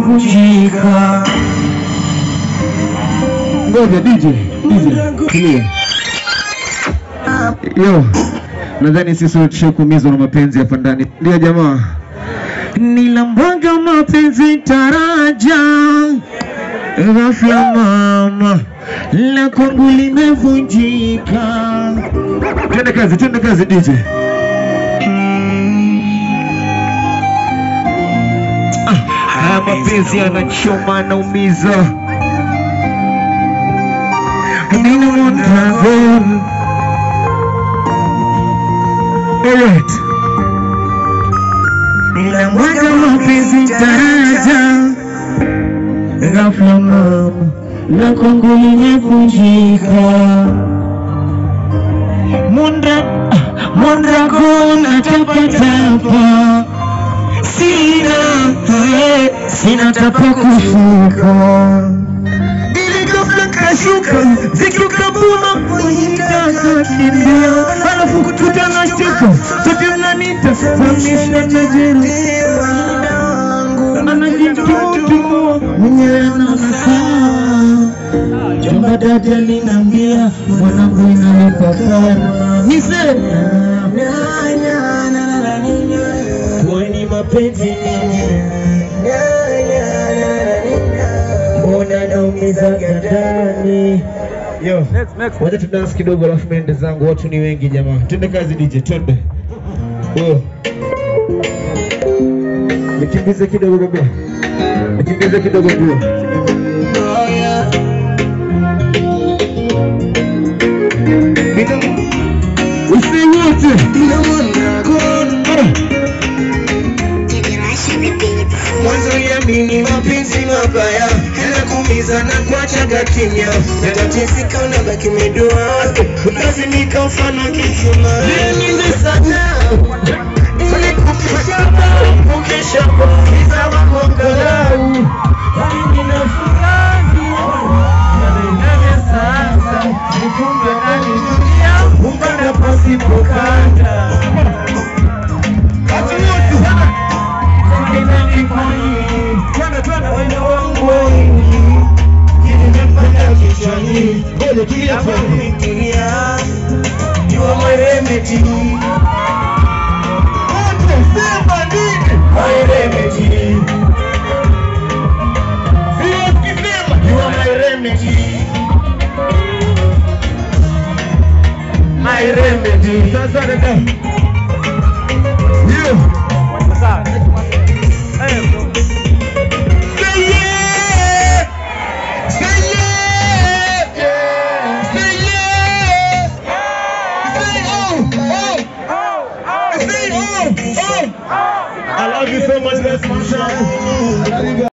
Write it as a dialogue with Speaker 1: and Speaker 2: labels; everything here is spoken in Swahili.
Speaker 1: limevunjika.
Speaker 2: Ngoja DJ, DJ, tulia. Yo, nadhani sisi wote tushakumizwa na mapenzi hapa ndani. Ndio jamaa. Nilambwaga mapenzi taraja ghafla mama la kwangu limevunjika. Twende kazi, twende kazi DJ. Ah, haya mapenzi yanachoma naumiza. Nina Mondragon. Alright. Ninamwaga mapenzi taraja ghafla mama la kwangu limevunjika. Mondra Mondragon atapatapa sina eh, sina tapa kushuka ili ghafla kashuka zikikabuma kuitaka kimbia alafu kututa na shtuka sote mnanita famisha najeruhiwa anajitutumua mwenyewe ananasaa jomba dada linambia mwanangu inalipa karma nise kwani mapenzi nini mbona naumizaga ndani yo wacha tudansi kidogo alafu mende zangu watu ni wengi jamaa twende kazi dj twende Oh. nikimbize kidogo baba nikimbize kidogo ndio usiwote
Speaker 1: Mwanzo yamini mapenzi mabaya yanakuumiza na kuachaga kimya, yatateseka unabaki umedua, lazimika mfano kisima. Niende sana ili kukisha kukisha kuumiza makongalau Mimi ninafurahi nanaendane sasa, nikumbe nani dunia umbanda pasipokanda Watu wote Sasa dada. Yo. I love you so much, that's my shot.